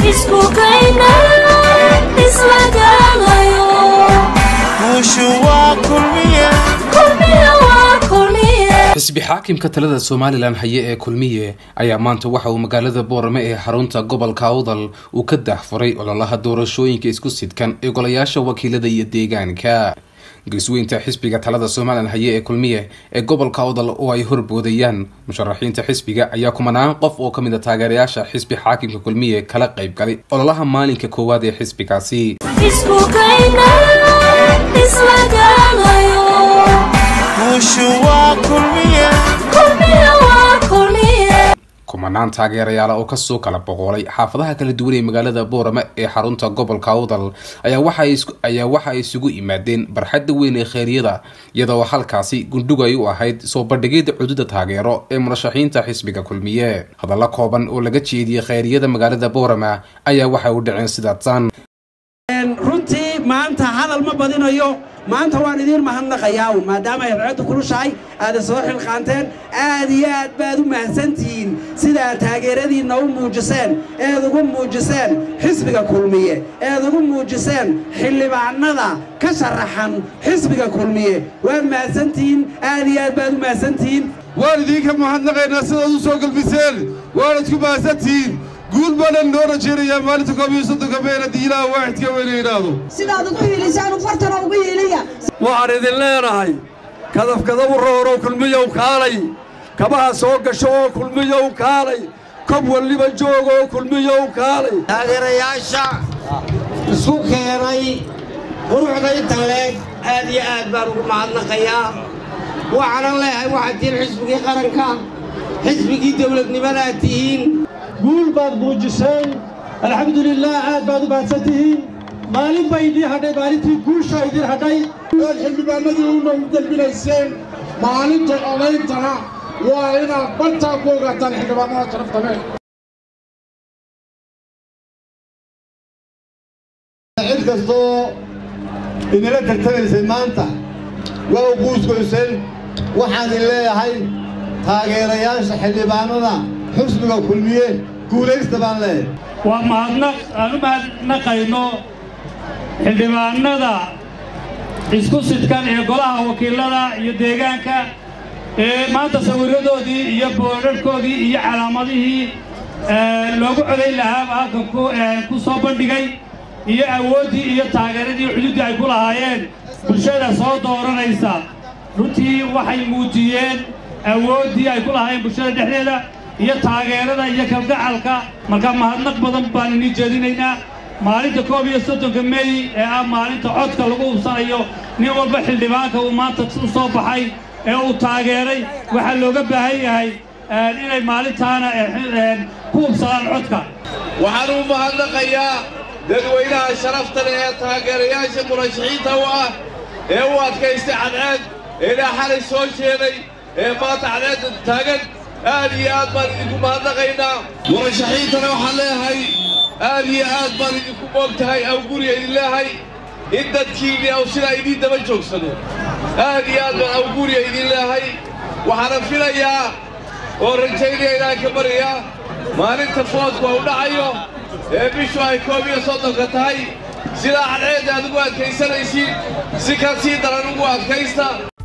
isku kayna isla garanayo guushu waa kulmiye kulmiye waa kulmiye xisbi xaakimka talada somalilan haye ee kulmiye ayaa maanta waxa uu magaalada boorame ee xarunta gobolka awdal uu ka daahfuray ololaha doorashooyinka isku sidkan ee golayaasha wakiilada iyo deegaanka geesweynta xisbiga talada somalilan haye ee kulmiye ee gobolka awdal oo ay horboodayaan musharaxiinta xisbiga ayaa kumanaan qof oo kamid a taageerayaasha xisbi xaakimka kulmiye kala qayb galay ololaha maalinka koowaad ee xisbigaasi isku kayna isla garanayo guushu waa kulmiye kulmiye waa kulmiye kumanaan taageerayaala oo kasoo kala boqolay xaafadaha kala duwan ee magaalada boorame ee xarunta gobolka awdal ayaa waxa ay isku- ayaa waxa ay isugu yimaadeen barxadda weyn ee kheyryada iyadoo halkaasi gundhug ay u ahayd soo bandhigida cududa taageero ee murashaxiinta xisbiga kulmiye hadalla kooban oo laga jeediyey kheyryada magaalada boorame ayaa waxay u dhaceen sidaatan runtii maanta hadal ma badinayo maanta waan idiin mahadnaqayaa maadaama ay racaddu kulushahay aada soo xilqaanteen aad iyo aad baad u mahadsantihiin sidaa taageeradiinna u muujiseen eed ugu muujiseen xisbiga kulmiye eed ugu muujiseen xildhibaanada ka sharaxan xisbiga kulmiye waad mahadsantihiin aad iyo aad baad u mahadsantihiin waan idinka mahadnaqaynaa sidaad u soo galbiseen waanad ku mahadsantihiin guul baanaan noo rajaynayaa maalinta koob iyo soddonka mey haddii ilaaha waaxidka weyna yidhaahdo sidaad ugu hiilisaan u fartana ugu hiiliya waxaan idin leenahay kadafkadabu roorow kulmiyow kaalay kabaha soo gasho oo kulmiyow kaalay kob walliba joogo oo kulmiyow kaalay taageerayaasha isku keenay quruxda inta leeg aad iyo aad baan ugu mahadnaqayaa waxaanan leeyahay waxaad tihiin xisbigii qaranka xisbigii dawladnimadaad tihiin guul baad muujiseen alxamdulilaah aad baad u mahadsan tihiin maalin bay idiin hadhay maalintii guusha idiin hadhay ood xildhibaanadii una u gelbinayseen maalinta odayntana waa inaad bartaa ku ogaataan xildhibaanada sharaftame cid kastoo idinla tartamaysay maanta waa u guusgoyseen waxaan idin leeyahay taageerayaasha xildhibaanada xusbiga kulmiye guulaysta baan leeyahay waa mahadnaq aan u mahadnaqayno xildhibaanada isku sidkan ee golaha wakiilada iyo deegaanka ee maanta sawirradoodii iyo boodharhkoodii iyo calaamadihii ee, loogu codayn lahaaba halkan ku ee, ku soo bandhigay iyo awooddii iyo taageeradii xuduuddii ay ku lahaayeen bulshada soo dooranaysa runtii waxay muujiyeen awooddii ay ku lahaayeen bulshada dhexdeeda iyo taageerada iyo kalgacalka marka mahadnaq badan baan inii jeedinaynaa maalinta koob iyo soddonka mey ee ah maalinta codka lagu hubsanayo nin walba xildhibaanka uu maanta u soo baxay ee uu taageeray waxaa looga baahan yahay een, inay maalintaana ee, een, ku hubsadaan codka waxaan u mahadnaqayaa dadweynaha sharafta leh ee taageerayaasha murashaxiinta u ah ee u adkaystay cadceed ee ilaa xalay soo jeeday ee maanta cadceedda taagan aad iyo aad baan idinku mahadnaqaynaa murashaxiintana waxaan leeyahay aad iyo aad baan idinku moogtahay aw guriga idin leeyahay in dadkiinni aw sidaa idiin daba joogsado aad iyo aad baan aw guriga idin leeyahay waxaana filayaa oo rajaynaya inaan ka baryaa maalinta foodku u dhacayo ee bishu ay koob iyo soddonka tahay sidaa cadceedda aad ugu adkaysanaysiin si ka sii daran ugu adkaysta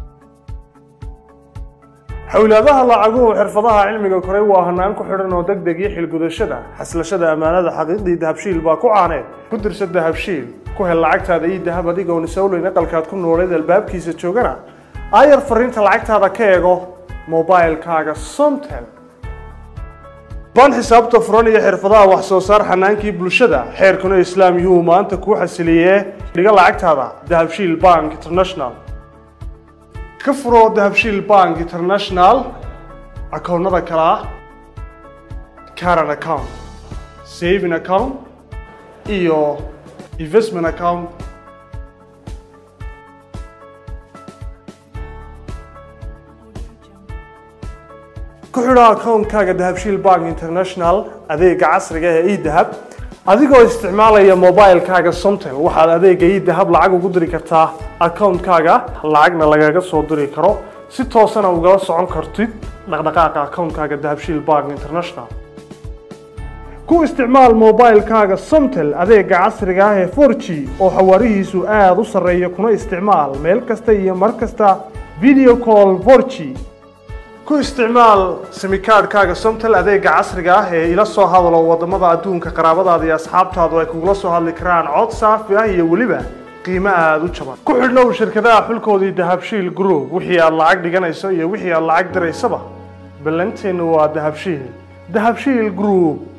xowlaadaha lacaguhu xirfadaha cilmiga koray waa hanaan ku xidhan oo deg deg iyo xilgudashada xaslashada ammaanada xaqiiqdii dahabshiil baa ku caaneed ku dirsa dahabshiil ku hel lacagtaada iyo dahab adigoon isowleyn aqalkaad ku nooleed albaabkiisa joogana aayar fariinta lacagtaada ka eego mobailkaaga somtel baan xisaabta furan iyo xirfadaha wax soo saar xanaankii bulshada xeerkuna islaam yuu maanta kuu xasiliyee dhiga lacagtaada dahabshiil bank international ka furo dahabshiil bank international akoonnada kale ah current account saving account iyo investment account ku xidho akoonkaaga dahabshiil bank international adeega casriga ee edahab adigoo isticmaalaya mobilkaaga somtel waxaad adeega edahab lacag ugu diri kartaa akoonkaaga lacagna lagaga soo diri karo si toosana ugala socon kartid dhaqdhaqaaqa akoonkaaga dahabshiil bank international ku ku isticmaal moobaylkaaga somtel adeega casriga ah ee 4g oo xawaarihiisu aada u sarreeya kuna isticmaal meel kasta iyo mar kasta video call 4g ku isticmaal simikaadhkaaga somtel adeega casriga ah ee ila soo hadalo wadamada adduunka qaraabadaada iyo asxaabtaadu ay kugula soo hadli karaan cod saafi ah iyo weliba qiimo aada u jaban ku xidhnow shirkadaha xulkoodii dahabshiil group wixii aad lacag dhiganayso iyo wixii aad lacag diraysaba ballanteennu waa dahabshiil dahabshiil group